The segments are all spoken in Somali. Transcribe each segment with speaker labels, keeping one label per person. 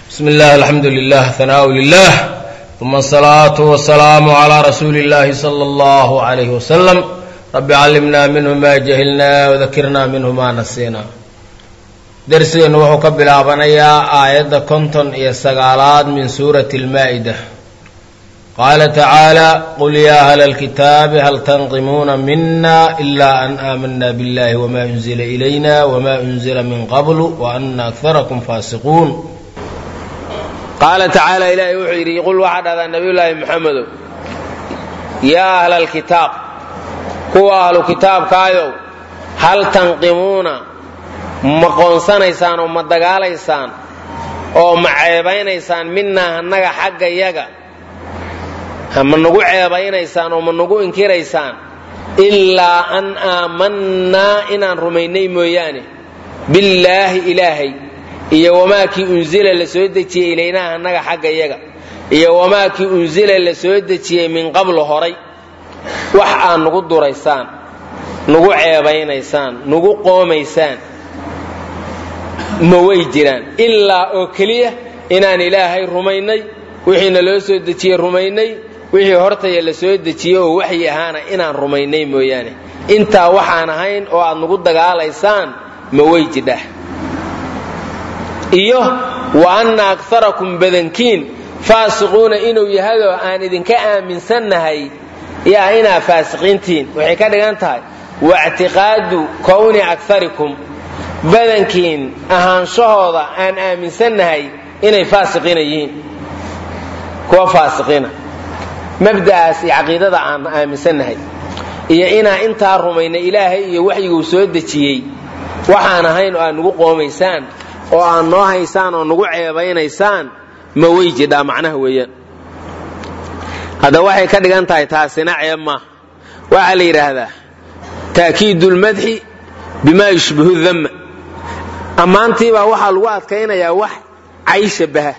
Speaker 1: بسم الله الحمد لله ثناء لله ثم الصلاة والسلام على رسول الله صلى الله عليه وسلم رب علمنا منه ما جهلنا وذكرنا منه ما نسينا درسgeenu wuxuu ka bilaabanayaa aayadda konton iyo sagaalaad min suurati اlmaa'ida qaala tacaala qul yaa ahla اlkitaabi hal tanqimuuna mina ila an aamana biاllahi wma unzila ilayna wma unzila min qabl waana akarakum faasiquun qaala tacaala ilaahay wuxuu yidhi qul waxaa dhahdaa nabiyullaahi moxamedow yaa ahla alkitaab kuwa ahlu kitaabkaayow hal tanqimuuna ma qoonsanaysaan oo ma dagaalaysaan oo ma ceebaynaysaan minaa annaga xagga yaga ma nagu ceebaynaysaan oo ma nagu inkiraysaan ilaa an aamannaa inaan rumaynay mooyaane billaahi ilaahay iyo wamaakii unzila la soo dejiyey ilaynaha annaga xagga yaga iyo wamaakii unzila la soo dejiyey min qablu horay wax aad nagu duraysaan nagu ceebaynaysaan nagu qoomaysaan ma way jiraan ilaa oo keliya inaan ilaahay rumaynay wixiina loo soo dejiyey rumaynay wixii hortaya la soo dejiyey oo waxyi ahaana inaan rumaynay mooyaane intaa waxaan ahayn oo aad nagu dagaalaysaan ma way jidhah iyo wa anna akarakum badankiin faasiquuna inuu yahadoo aan idinka aaminsannahay yaa inaa faasiqiintiin waxay ka dhigan tahay waictiqaadu kowni akarikum badankiin ahaanshahooda aan aaminsannahay inay faasiqiina yihiin kuwa faasiqiina mabda'aas iyo caqiidada aan aaminsannahay iyo inaa intaa rumaynay ilaahay iyo waxyiguu soo dejiyey waxaan ahayn oo aad nagu qoomaysaan oo aad noo haysaan oo nagu ceebaynaysaan ma wey jidhaa macnaha weeyaan hadda waxay ka dhigan tahay taasina ceeb maaha waxaa la yidhaahdaa taakiidu lmadxi bimaa yushbihu damma ammaantiibaa waxaa lagu adkaynayaa wax cay shabaha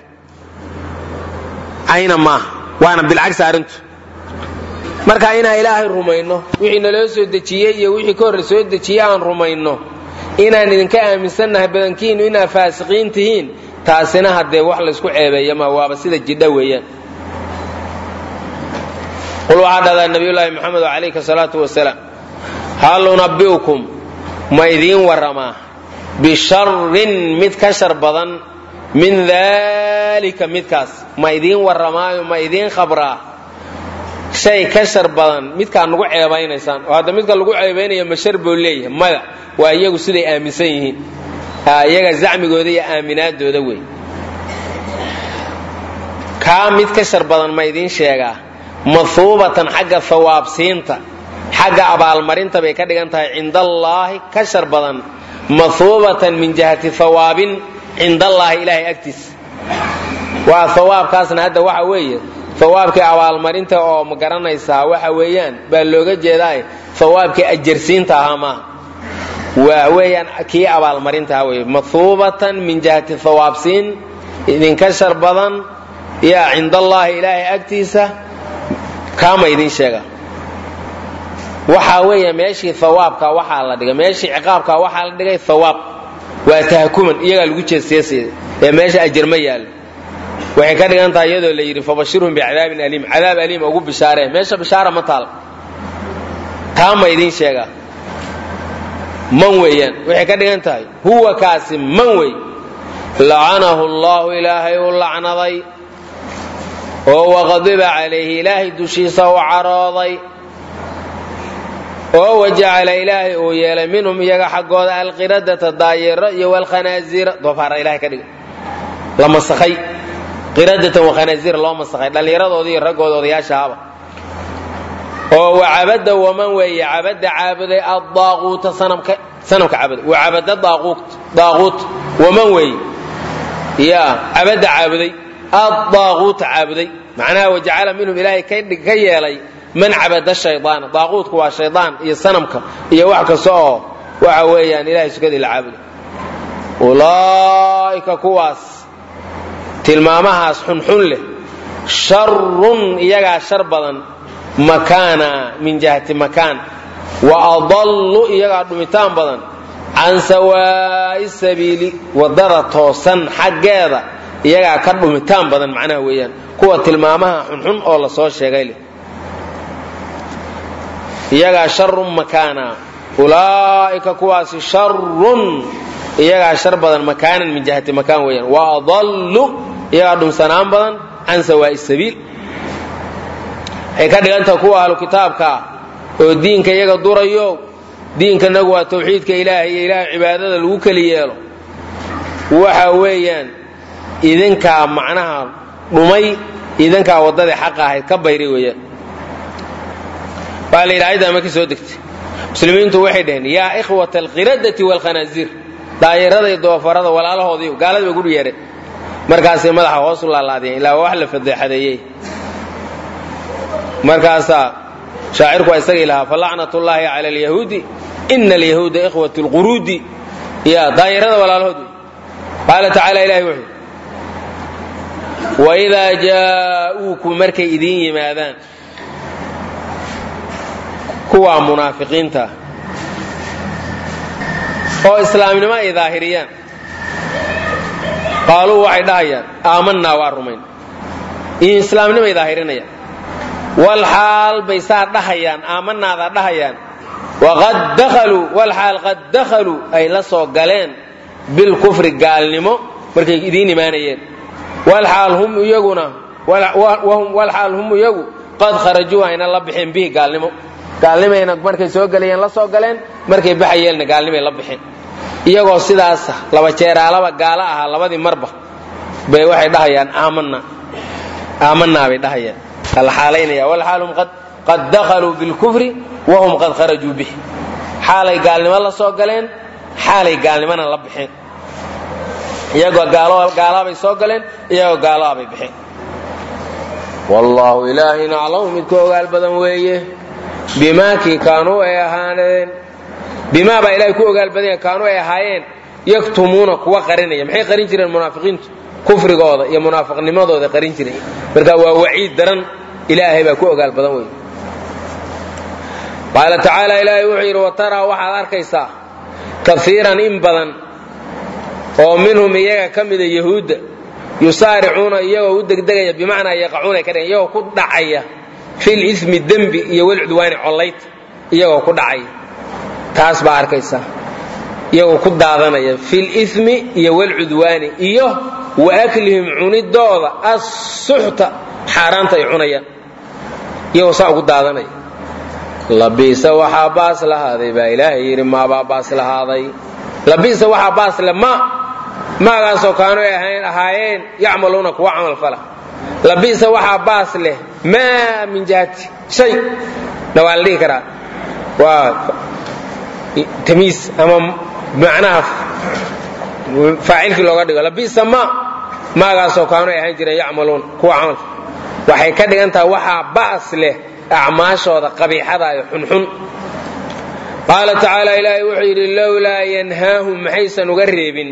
Speaker 1: cayna maaha waana bilcagsi arrintu marka inaan ilaahay rumayno wixii naloo soo dejiyey iyo wixii ka horre soo dejiyey aan rumayno inaan idinka aaminsannahay badankiinu inaad faasiqiin tihiin taasina haddee wax laysku ceebeeya ma waaba sida jidha weeyaan qul waxaa dhahdaa nabiyullaahi moxamed calayhi salaatu wasalaam hal unabbi'ukum ma idiin warramaa bisharrin mid ka shar badan min daalika midkaas ma idiin warramaayo ma idiin khabraa shay ka shar badan midkaa nagu ceebaynaysaan oo hadda midka lagu ceebaynaya ma shar buu leeyahay maya waa iyagu siday aaminsan yihiin iyaga zacmigooda iyo aaminaadooda wey kaa mid ka shar badan ma idiin sheegaa mahuubatan xagga hawaabsiinta xagga abaalmarinta bay ka dhigan tahay cindallaahi ka shar badan mahuubatan min jihati hawaabin cindallaahi ilaahay agtiisa waa hawaabkaasna hadda waxa weeye hawaabkii abaalmarinta oo ma garanaysaa waxa weeyaan baa looga jeedaa hawaabkii ajarsiinta ahaa maaha waa weeyaan kii abaalmarinta ahaa wey mahuubatan min jihati hawaabsiin idinka shar badan yaa cindallaahi ilaahay agtiisa kaama idin sheega waxaa weeya meeshii hawaabka waxaa la dhigay meeshii ciqaabka waxaa la dhigay hawaab waa tahakuman iyagaa lagu jeesjeesaya ee meesha ajar ma yaallo waxay ka dhigan tahay iyadoo la yidhi fabashirhum bicadaabin aliim cadaab aliim ugu bishaaree meesha bishaara ma taal taa ma idiin sheegaa man weeyaan waxay ka dhigan tahay huwa kaasi man wey lacanahu allahu ilaahay u lacnaday oo waqadiba calayhi ilaahay dushiisa u carooday oo wajacala ilaahay uu yeelay minhum iyaga xaggooda alqiradata daayeero iyo walkhanaasiira doofaara ilahay ka dhiga la masakhay qiradatan wakhanaaziira loo masakhay dhallinyaradoodi iyo raggooda odayaashahaba oo wacabada waman weeye cabada caabuday addaaquuta sanamka sanamka caabuday wacabada daaquut waman weeye ya cabada caabuday addaaquuta caabuday macnaha wajacala minhum ilaahay ka yeelay man cabada shaydaana daaquudku waa shaydaan iyo sanamka iyo wax kasta oo waxa weeyaan ilahay sukadii la caabuday ulaa'ika kuwaas tilmaamahaas xunxun leh sharun iyagaa shar badan makaana min jihati makaan wa adallu iyagaa dhumitaan badan can sawaa'i sabiili waddada toosan xaggeeda
Speaker 2: iyagaa ka dhumitaan badan macnaha weeyaan kuwa tilmaamaha xunxun oo la soo sheegay leh iyagaa sharun makaana ulaa'ika kuwaasi sharun iyagaa shar badan makaanan min jihati makaan weeyaan wa adallu iyagaa dhumsanaan badan can sawaa'i sabiil waxay ka dhigantaha kuwa ahlu kitaabkaa oo diinka iyaga durayo diinkanagu waa tawxiidka ilaahay iyo ilaahay cibaadada lagu keli yeelo waxa weeyaan idinkaa macnaha dhumay idinkaa waddadii xaqa ahayd ka bayray weeyaan waa la yidhi ayadda ama ka soo degtay muslimiintu waxay dhaheen yaa ikhwata alqiradati waalkhanaasiir daayarada iyo doofarada walaalahoodiiyo gaalada bay gudhu yeedheen markaasay madaxa hoos u laalaadiyeen ilaa wax la fadeexadeeyey markaasaa shaacirku waa isagii lahaa falacnat ullaahi cala alyahuudi ina alyahuuda ikhwat lquruudi ya daayarada walaalahood wey qaala tacaala ilahi wuxuu waidaa jaa'uukum markay idiin yimaadaan kuwaa munaafiqiinta oo islaamnimo ay daahiriyaan qaaluu waxay dhahayaan aamanaa waa rumayn islaamnimay daahirinayaan wal xaal bay saa dhahayaan aamanaadaa dhahayaan waqad dahaluu wal xaal qad dakhaluu ay la soo galeen bilkufri gaalnimo markay idiin imaanayeen wal xaal hum iyaguna wal xaal hum iyagu qad kharajuu ayna la bixeen bihi gaalnimo gaalnimayna markay soo gelayeen la soo galeen markay baxayeenna gaalnimay la bixeen iyagoo sidaasa laba jeeraalaba gaalo ahaa labadii marba bay waxay dhahayaan aamanaa aamanaa bay dhahayaan la xaalaynaya walxaalhum qad dakhaluu bilkufri wahum qad kharajuu bih xaalay gaalnimo la soo galeen xaalay gaalnimona la bixeen iyagoo gaalaabay soo galeen iyagoo gaalaabay bixeen wallaahu ilaahina aclamu midku ogaal badan weeye bimaa kii kaanuu ay ahaaneen bimaa baa ilahay ku ogaal badanya kaanuu ay ahaayeen yaktumuuna kuwa qarinaya maxay qarin jireen munaafiqiintu kufrigooda iyo munaafiqnimadooda qarin jiray marka waa waciid daran ilaahay baa ku ogaal badan wey qaala tacaala ilaahay wuxuu yidhi wataraa waxaad arkaysaa kaiiran in badan oo minhum iyaga ka mida yahuudda yusaaricuuna iyagoo u degdegaya bimacnaa yaqacuuna ka dhigan iyagoo ku dhacaya fil ismi dembi iyo walcudwaani collayd iyagoo ku dhacaya taas baa arkaysaa iyagoo ku daadanaya fil ismi iyo walcudwaani iyo wa aklihim cunidooda assuxta xaaraanta ay cunayaan iyagoo saa ugu daadanaya labiisa waxaa baas lahaaday baa ilaahay yidhi maabaa baas lahaaday labiisa waxaa baas le ma maagaasoo kaanu ay ahaayeen yacmaluuna kuwa camal fala labiisa waxaa baas leh maa min jihati shay na waa la dhihi karaa waa tamiis ama macnaha faacilkii looga dhigo labiisa ma maagaasoo kaanu ay ahaan jireen yacmaluun kuwa camal waxay ka dhigan tahay waxaa baas leh acmaashooda qabiixada iyo xunxun qaala tacaala ilaahay wuxuu yidhi lowlaa yanhaahum maxaysan uga reebin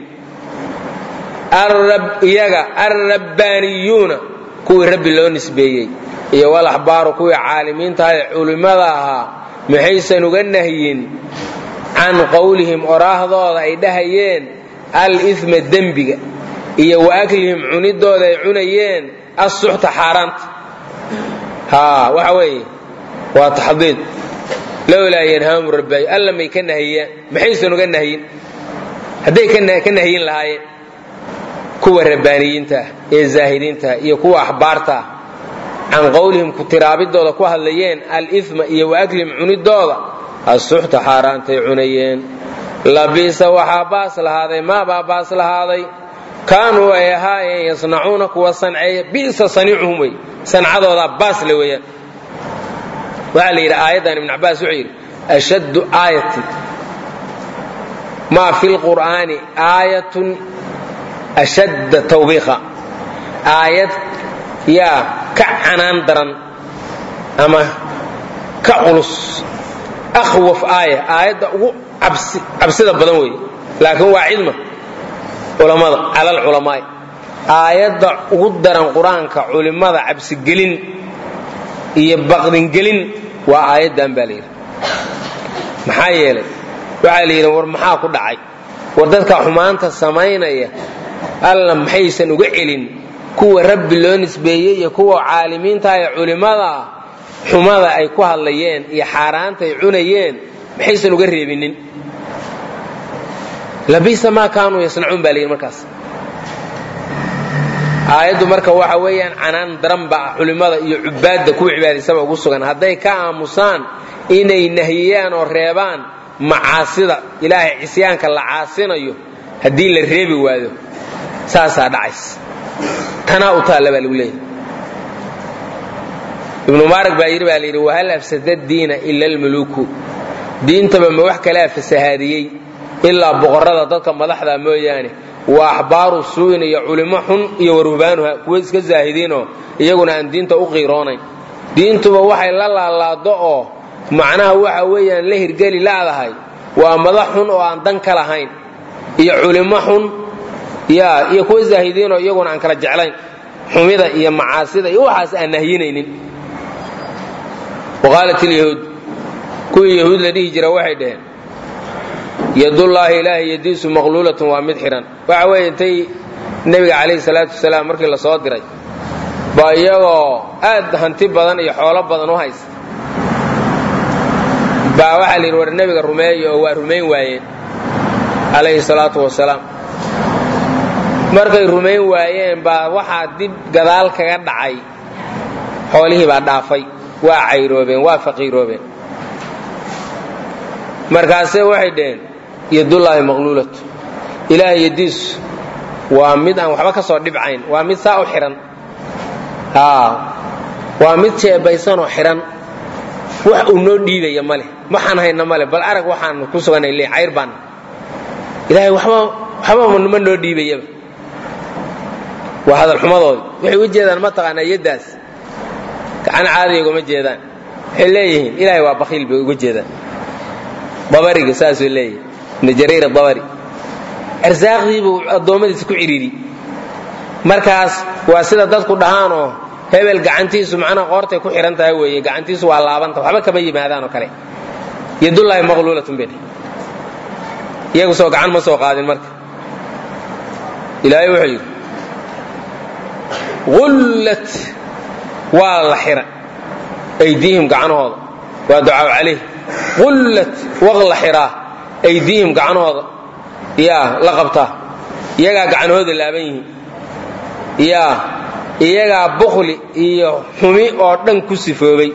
Speaker 2: iyaga alrabbaaniyuuna kuwii rabbi loo nisbeeyey iyo walaxbaaru kuwii caalimiintaha ee culimmada ahaa maxaysan uga nahyin can qowlihim oraahdooda ay dhahayeen al-isma dembiga iyo wa aklihim cunidooda ay cunayeen assuxta xaaraanta haa waxa weeye waa taxdiid lowlaa yanhaamu rabbaay alla may ka nahiyaan maxaysan uga nahyin hadday ka nahyin lahaayeen kuwa rabbaaniyiinta ah ee zaahidiinta ah iyo kuwa axbaarta ah can qowlihim ku tiraabidooda ku hadlayeen al-isma iyo wa aklihim cunidooda assuxta xaaraantay cunayeen labiisa waxaa baas lahaaday maabaa baas lahaaday kaanuu ay ahaayeen yasnacuuna kuwa sanceeya bisa saniicuhum wey sancadoodaa baas le weeyaan waxaa la yidhi aayaddan ibn cabbaas wuxuu yidhi ashaddu aayatin maa fi lqur'aani aayatun ashadda tawbiiqa aayad yaa ka canaan daran ama ka culus akhwaf aaya aayadda ugu cabsida badan weeye laakiin waa cidma culammada cala alculamaai aayadda ugu daran qur-aanka culimmada cabsigelin iyo baqdingelin waa aayaddan baa layidhi maxaa yeelay waxaa la yidhi war maxaa ku dhacay war dadka xumaanta samaynaya alla maxaysan uga celin kuwa rabbi loo nisbeeyey iyo kuwa caalimiinta ee culimmada ah xumada ay ku hadlayeen iyo xaaraanta ay cunayeen maxaysan uga reebinin labisa maa kaanuu yasnacuun baa layidhi markaas aayaddu marka waxa weeyaan canaan daran ba culimmada iyo cubaadda kuwa cibaadaysaba ugu sugan hadday ka aamusaan inay nahiyaan oo reebaan macaasida ilaahay cisyaanka la caasinayo haddii la reebi waayo saasaa dhacays tanaa u taalla baa lagu leeyahy ibnu mubaarak baa yidhi baa layidhi wahal afsada diina ila almuluuku diintaba ma wax kalea fasahaadiyey ilaa boqorrada dadka madaxda mooyaane waa axbaaru suu'in iyo culimo xun iyo waruhbaanuha kuwo iska zaahidiinoo iyaguna aan diinta u qiiroonayn diintuba waxay la laalaado oo macnaha waxa weeyaan la hirgeli la'dahay waa madax xun oo aan dan ka lahayn iyo culimo xun ya iyo kuwo zaahidiinoo iyaguna aan kala jeclayn xumida iyo macaasida iyo waxaas aan nahyinaynin waqaalat ilyahuud kuwii yahuud la dhihi jira waxay dhaheen yadullaahi ilaahay yadiisu maqluulatun waa mid xidhan waxa weeye intay nebiga calayhi salaatu wasalaam markii la soo diray ba iyagoo aad hanti badan iyo xoolo badan u haysta baa waxaa la yidhi war nebiga rumeeya oo waa rumayn waayeen calayhi salaatu wasalaam markay rumayn waayeen baa waxaa dib gadaal kaga dhacay xoolihii baa dhaafay waa cayroobeen waa faqiiroobeen markaase waxay dhaheen yadullaahi maqluulatu ilaahay yadiisu waa mid aan waxba ka soo dhibcayn waa mid saa u xidhan waa mid jeebaysanoo xidhan wax uu noo dhiibaya ma leh waxaan hayna ma leh bal arag waxaan ku suganay le cayr baanna ilaahay waxba waxba ma noo dhiibayaba waa hadalxumadoodi waxay u jeedaan ma taqaanaa yaddaas gacan caadiga ugama jeedaan waxay leeyihiin ilaahay waa bakhiil bay uga jeedaan dabariga saasuu leeyahay ibnu jariir adabari arsaaqdiibuu addoommadiisa ku cidhiiri markaas waa sida dadku dhahaanoo hebel gacantiisu macnaha qoortay ku xidhan tahay weeye gacantiisu waa laabanta waxba kama yimaadaan oo kale yadullaahi maqluulatun bay iyagu soo gacan ma soo qaadin marka ilaahay wuxuu yidhi ullat waa la xira aydiihim gacanahooda waa ducaa calayh ullat waq la xiraa aydiihim gacanahooda yaa la qabtaa iyagaa gacanahooda laaban yihiin yaa iyagaa bukli iyo xumi oo dhan ku sifoobay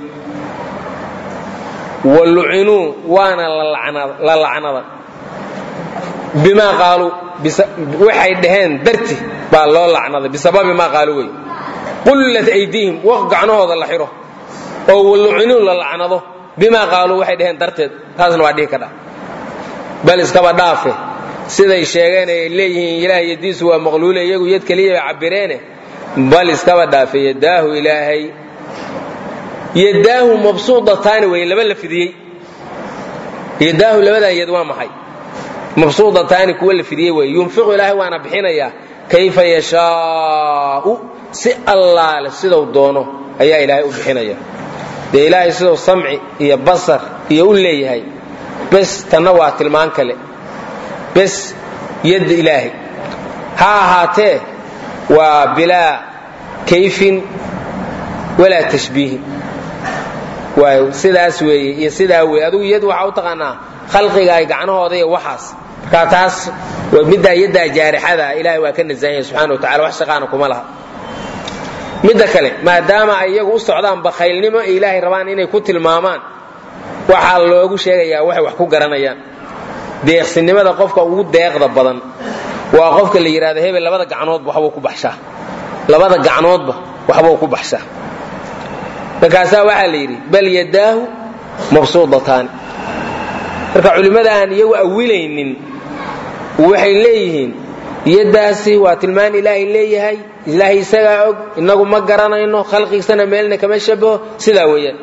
Speaker 2: wa lucinuu waana la lacnada bimaa qaaluu waxay dhaheen darti baa loo lacnaday bisababi maa qaaluu wey qullat aydiihim waq gacnahooda la xiro oo walucinuu la lacnado bimaa qaaluu waxay dhaheen darteed taasna waa dhihi kadha bal iskaba dhaafe siday sheegeen ay leeyihiin ilaah yadiisu waa maqluule iyagu yad keliya bay cabireene bal iskaba dhaafe yadaahu ilaahay yadaahu mabsuudataani wey laba la fidiyey yadaahu labadan yad waa maxay mabsuudataani kuwa la fidiyey wey yunfiqu ilaahay waana bixinayaa kayfa yashaau si allaale sidau doono ayaa ilaahay u bixinaya dee ilaahay siduu samci iyo basar iyo u leeyahay bes tanna waa tilmaan kale bes yadda ilaahay ha ahaatee waa bilaa kayfin walaa tashbiihin waay sidaas weeye iyo sidaa weeye adugu yad waxaa u taqaanaa khalqiga ay gacnahooda iyo waxaas markaa taas middaa yaddaa jaarixada ilaahay waa ka nasahan yahay subxana wa tacala wax shaqaana kuma laha midda kale maadaama ay iyagu u socdaan bakhaylnimo ee ilaahay rabaan inay ku tilmaamaan waxaa loogu sheegayaa waxay wax ku garanayaan deeqsinimada qofka ugu deeqda badan waa qofka la yidhahdo hebel labada gacnoodba waxbuu ku baxshaa labada gacnoodba waxbuu ku baxshaa markaasaa waxaa la yidhi bal yadaahu mabsuudataani marka culimmada aan iyagu awilaynin waxay leeyihiin yaddaasi waa tilmaan ilaahay leeyahay ilaahay isagaa og inagu ma garanayno khalqigisana meelna kama shabaho sidaa weeyaan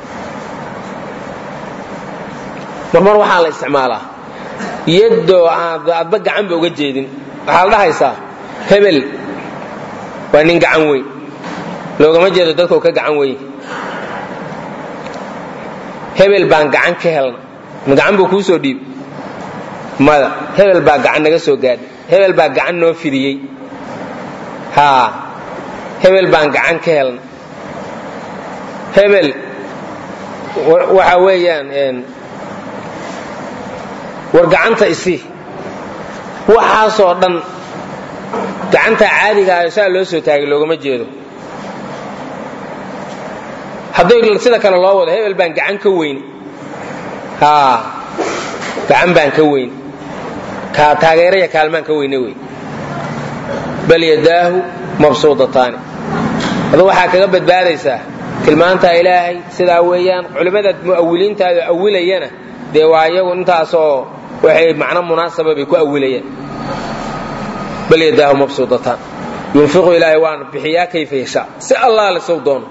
Speaker 2: marmar waxaa la isticmaalaa yaddoo aadba gacanba uga jeedin waxaa la dhahaysaa hebel waa nin gacan weyn loogama jeedo dadkoo ka gacan weyn hebel baan gacan ka helna ma gacan buu kuu soo dhiib mada hebel baa gacan naga soo gaadhay hebel baa gacan noo fidiyey haa hebel baan gacan ka helna hebel waxa weeyaan war gacanta isii waxaasoo dhan gacanta caadiga ayo saa loo soo taagay loogama jeedo hadday sida kale loo wado hebel baan gacan ka weyn haa gacan baan ka weyn taageeraya kaalmaan ka weyne wey bal yadaahu mabsuudataani adu waxaa kaga badbaadaysaa tilmaantaa ilaahay sidaa weeyaan culimmada mu'awiliintaado awilayana dee waa iyagu intaasoo waxay macno munaasaba bay ku awilayaan bal yadaahu mabsuudataan yunfiqu ilaahay waana bixiyaa kayfa yashaa si allaale sow doono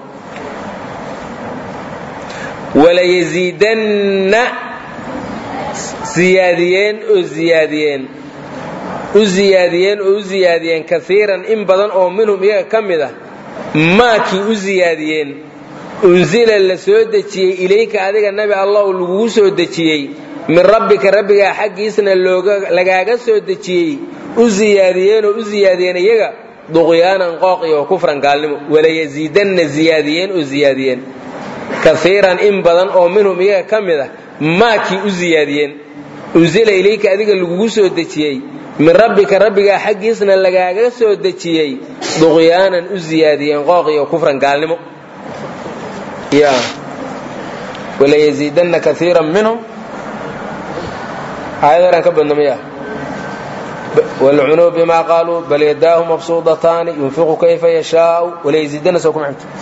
Speaker 2: walayaziidanna ziyaadiyeen oo ziyaadiyeen u ziyaadiyeen oo u ziyaadiyeen kaiiran in badan oo minhum iyaga ka mid ah maakii u ziyaadiyeen unsila la soo dejiyey ilayka adiga nabi allah lagugu soo dejiyey min rabbika rabbigaa xaggiisna lagaaga soo dejiyey u ziyaadiyeenoo u ziyaadiyeen iyaga duqyaanan qooq iyo kufran gaalnimo walayaziidanna ziyaadiyeen oo ziyaadiyeen kaiiran in badan oo minhum iyaga ka mid ah maakii u ziyaadiyeen unsila ilayka adiga lagugu soo dejiyey min rabbika rabbigaa xaggiisna lagaaga soo dejiyey duqyaanan u ziyaadiyeen qooq iyo kufran gaalnimo walayaziidanna kaiiran minhum aayad ka badna miya walcunuu bima qaaluu bal yadaahu mabsuudataani yunfiqu kayfa yashaau walayaziidanna soo kuma xigto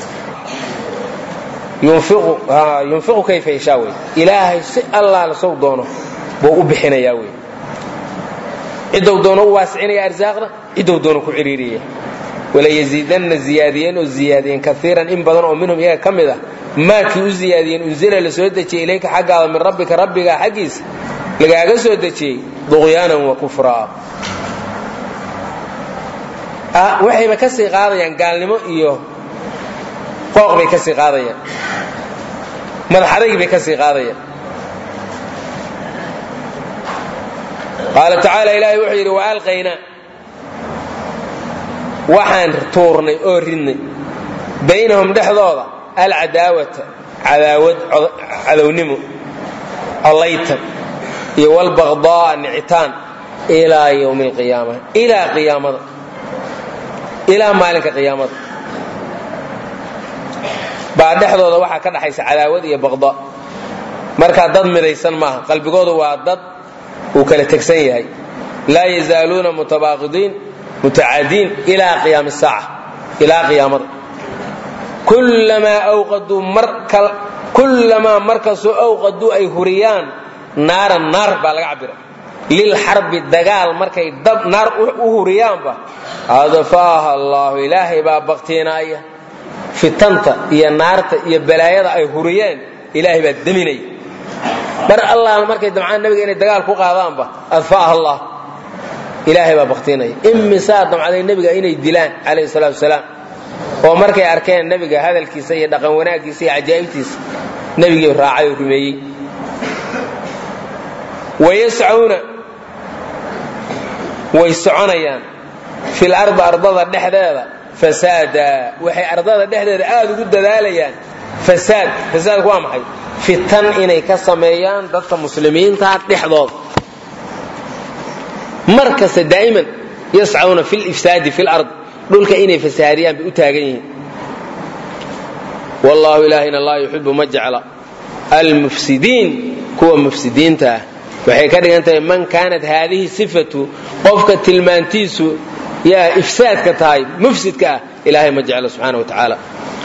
Speaker 2: yunfiqu kayfa yashaa wey ilaahay si allaala sow doono buu u bixinayaa wey ciddou doono u waasicinaya arsaaqda ciddou doono ku ciriiriyaya walayaziidanna ziyaadiyeen oo ziyaadiyeen kaiiran in badan oo minhum iyaga ka mid ah maakii u ziyaadiyeen unsila la soo dejiyey ilayka xaggaada min rabbika rabbigaa xaggiisa lagaaga soo dejiyey duqyaanan wa kufraa waxayba ka sii qaadayaan gaalnimo iyo qooq bay ka sii qaadayaan madaxadayg bay ka sii qaadayaan qaala tacaala ilaahay wuxuu yidhi waalqaynaa waxaan tuurnay oo ridnay baynahum dhexdooda alcadaawata cadaawad cadownimo collaytan iyo walbaqdaaa nicitaan ilaa ywmi alqiyaama ilaa qiyaamada ilaa maalinka qiyaamada baa dhexdooda waxaa ka dhaxaysa cadaawad iyo baqda markaa dad midaysan maaha qalbigoodu waa dad uu kala tegsan yahay laa yazaaluuna mutabaaqidiin mutacaadiin ilaa qiyaami saaca ilaa qiyaamada kullamaa awqaduu kullamaa markastoo awqaduu ay huriyaan naaran naar baa laga cabira lilxarbi dagaal markay dab naar u huriyaanba adfaaha allaahu ilaahay baa baktiinaaya fitanta iyo naarta iyo balaayada ay huriyeen ilaahay baa deminaya mar allaala markay damcaan nabiga inay dagaal ku qaadaanba adfaaha allah ilaahay baa baktiinaya imisaa damcaday nebiga inay dilaan calayhi salaatu wasalaam oo markay arkeen nebiga hadalkiisa iyo dhaqan wanaaggiisa iyo cajaa'ibtiisa nebigii raacay oo rumeeyey wayascuna way soconayaan fil ardi ardada dhexdeeda fasaada waxay ardada dhexdeeda aad ugu dadaalayaan fasaad fasaadku waa maxay fitan inay ka sameeyaan dadka muslimiinta dhexdooda mar kasta daa'iman yascuna fil ifsaadi fil ard dhulka inay fasaadiyaan bay u taagan yihiin wallaahu ilaahina laa yuxibu ma jecla almufsidiin kuwa mufsidiinta ah waxay ka dhigan tahay man kaanat haadihi sifatu qofka tilmaantiisu yaa ifsaadka tahay mufsidka ah ilaahay ma jecla subxaana wa tacaala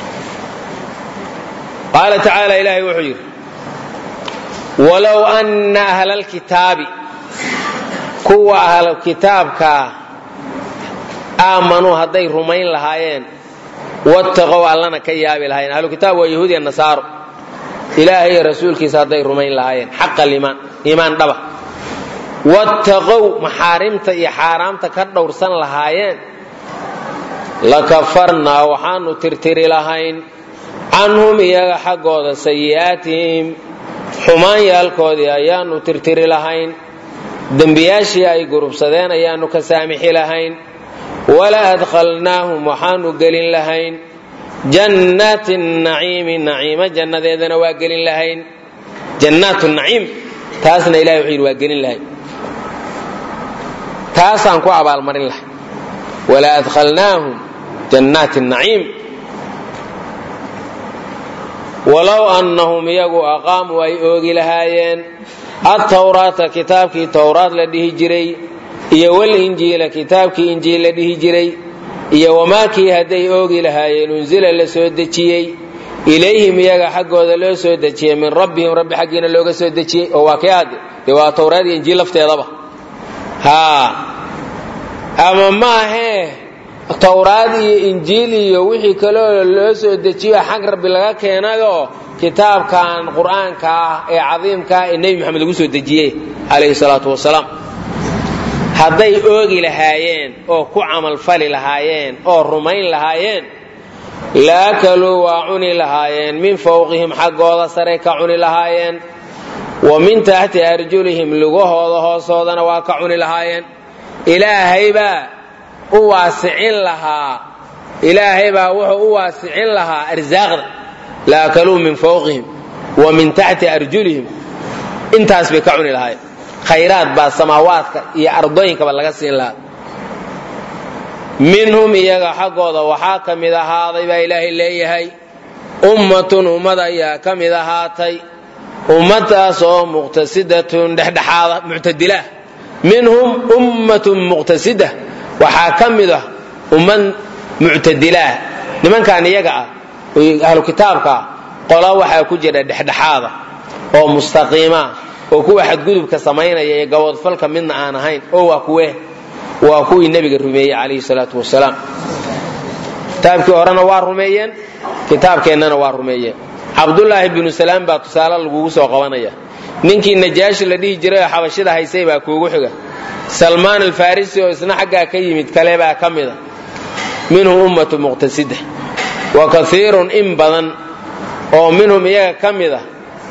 Speaker 2: qaala tacaala ilaahay wuxuu yidhi walow anna ahla alkitaabi kuwa ahlu kitaabkaa aamanuu hadday rumayn lahaayeen wattaqow allana ka yaabi lahaayeen ahlu kitaab waa yahuudiya nasaaro ilaahay iyo rasuulkiisa hadday rumayn lahaayeen xaqa limaan iimaan dhaba wattaqow maxaarimta iyo xaaraamta ka dhowrsan lahaayeen lakafarnaa waxaanu tirtiri lahayn canhum iyaga xaggooda sayi'aatihim xumaanyaalkoodii ayaanu tirtiri lahayn dembiyaashii ay gurubsadeen ayaanu ka saamixi lahayn wala adkhalnaahum waxaanu gelin lahayn jannaati naciimi naciima jannadeedana waa gelin lahayn jannaat naciim taasna ilahay wuxuu yidhi waa gelin lahayn taasaan ku abaalmarin lahay wala adkhalnaahum jannaati naciim walow annahum iyagu aqaamuu ay oogi lahaayeen attawraata kitaabkii towraad la dhihi jiray iyo walinjiila kitaabkii injiil la dhihi jiray iyo wamaakii hadday oogi lahaayeen unsila la soo dejiyey ilayhim iyaga xaggooda loo soo dejiyey min rabbihim rabbi xaggiina looga soo dejiyey oo waa kii aade dee waa towraad iyo injiil lafteedaba haa ama maahee towraad iyo injiil iyo wixii kaloo loo soo dejiyo xag rabbi laga keenayoo kitaabkan qur-aanka ah ee cadiimka ah ee nebi maxamed lagu soo dejiyey calayhi salaatu wasalaam hadday oogi lahaayeen oo ku camalfali lahaayeen oo rumayn lahaayeen laakaluu waa cuni lahaayeen min fawqihim xaggooda saray ka cuni lahaayeen wa min taxti arjulihim lugahooda hoosoodana waa ka cuni lahaayeen ilaahaybaa u waasicin lahaa ilaahay baa wuxuu u waasicin lahaa arsaaqda laakaluu min fawqihim wa min taxti arjulihim intaas bay ka cuni lahaayeen khayraad baa samaawaadka iyo ardooyinkaba laga siin lahaa minhum iyaga xaggooda waxaa ka mid ahaaday baa ilaahay leeyahay ummatun ummad ayaa ka mid ahaatay ummadaas oo muqtasidatun dhexdhexaada muctadilah minhum ummatun muqtasida waxaa ka mid ah ummad muctadilaah nimankan iyaga ah ahlu kitaabka ah qola waxaa ku jira dhexdhexaada oo mustaqiima oo kuwa xadgudubka samaynaya ee gaboodfalka midna aan ahayn oo waa kuwe waa kuwii nebiga rumeeyey calayhi salaatu wasalaam kitaabkii horena waa rumeeyeen kitaabkeennana waa rumeeyeen cabdulaahi binu salaam baa tusaale lagugu soo qabanaya ninkii najaashi la dhihi jiray oo xabashida haysay baa kuugu xiga salmaan alfarisi oo isna xaggaa ka yimid kale baa ka mida minhum ummatu muqtasida wa kaiirun in badan oo minhum iyaga ka mida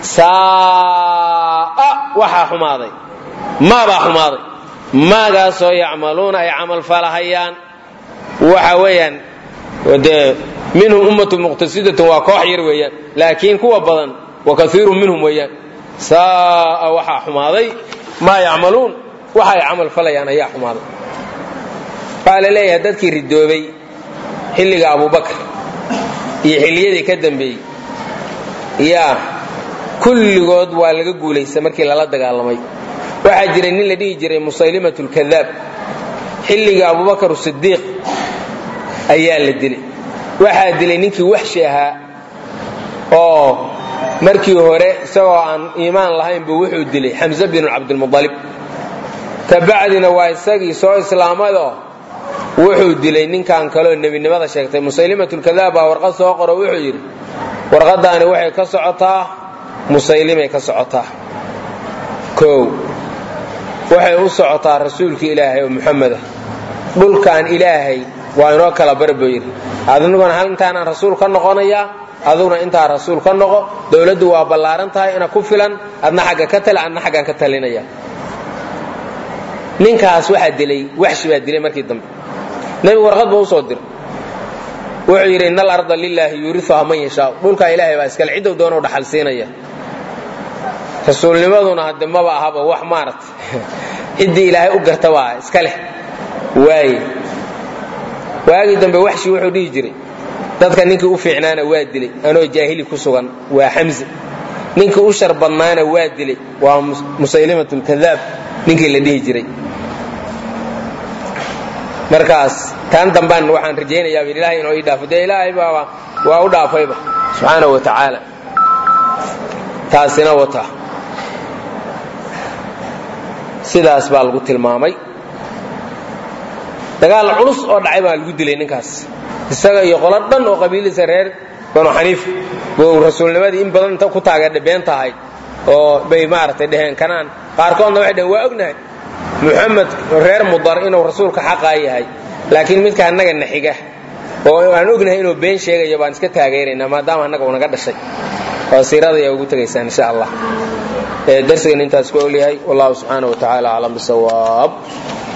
Speaker 2: saa'a waxaa xumaaday maabaa xumaaday maagaasoo yacmaluuna ay camal falahayaan waxa weeyaan dee minhum ummatu muqtasidatun waa koox yar weeyaan laakiin kuwa badan wa kaiirun minhum weeyaan saa'a waxaa xumaaday maa yacmaluun waxa ay camal falayaan ayaa xumaaday waxaa la leeyahay dadkii ridoobay xilliga abubakar iyo xilliyadii ka dambeeyey yaa kulligood waa laga guulaysta markii lala dagaalamay waxaa jiray nin la dhihi jiray musaylimat lkadaab xilliga abubakar sidiiq ayaa la dilay waxaa dilay ninkii waxshi ahaa oo markii hore isagoo aan iimaan lahaynbu wuxuu dilay xamse binu cabdilmualib kabacdina waa isagii soo islaamadoo wuxuu dilay ninkan kaleo nebinimada sheegtay musaylimatlkadaab baa warqad soo qoro wuxuu yidhi warqadaani waxay ka socotaa musaylimay ka socotaa kow waxay u socotaa rasuulkii ilaahay oo muxameda dhulkan ilaahay waa inoo kala bar buu yidhi adiguna hal intaanaan rasuul ka noqonayaa aduguna intaa rasuul ka noqo dowladdu waa ballaaran tahay ina ku filan adna xagga ka tali adna xaggaan ka talinaya ninkaas waxaa dilay waxshi baa dilay markii dambe nebigu warqad buu usoo diray wuxuu yidhi ina alarda lilaahi yuuriuha man yashaa dhulkaa ilaahay baa iskale ciddow doonau dhaxal siinaya rasuulnimaduna hadde maba ahaba wax maaragtay ciddii ilaahay u garta baa iska leh waaye waagii dambe waxshi wuxuu dhihi jiray dadka ninkii u fiicnaana waa dilay anoo jaahili ku sugan waa xamse ninkii u shar badnaana waa dilay waa musaylimat lkadaab ninkii la dhihi jiray markaas taan dambaan waxaan rajaynayaa ilaahay inoo ii dhaafo dee ilaahay baa waa u dhaafayba subxaanahu wa tacaala taasina wata sidaas baa lagu tilmaamay dagaal culus oo dhacay baa lagu dilay ninkaas isaga iyo qolo dhan oo qabiiladiisa reer banu xaniif buu rasuulnimadii in badan inta ku taageerdha been tahay oo bay maaragtay dheheen kanaan qaarkoodna waxay dheheen waa ognahay muxamed reer mudar inuu rasuulka xaqaa yahay laakiin midka annaga na xiga oo aan ognahay inuu been sheegayo baan iska taageeraynaa maadaama annaga uu naga dhashay oo siirada ayaa ugu tegaysaan insha allah darsigan intaas ku ogyahay wallahu subxaana wa tacaala aclam bisawaab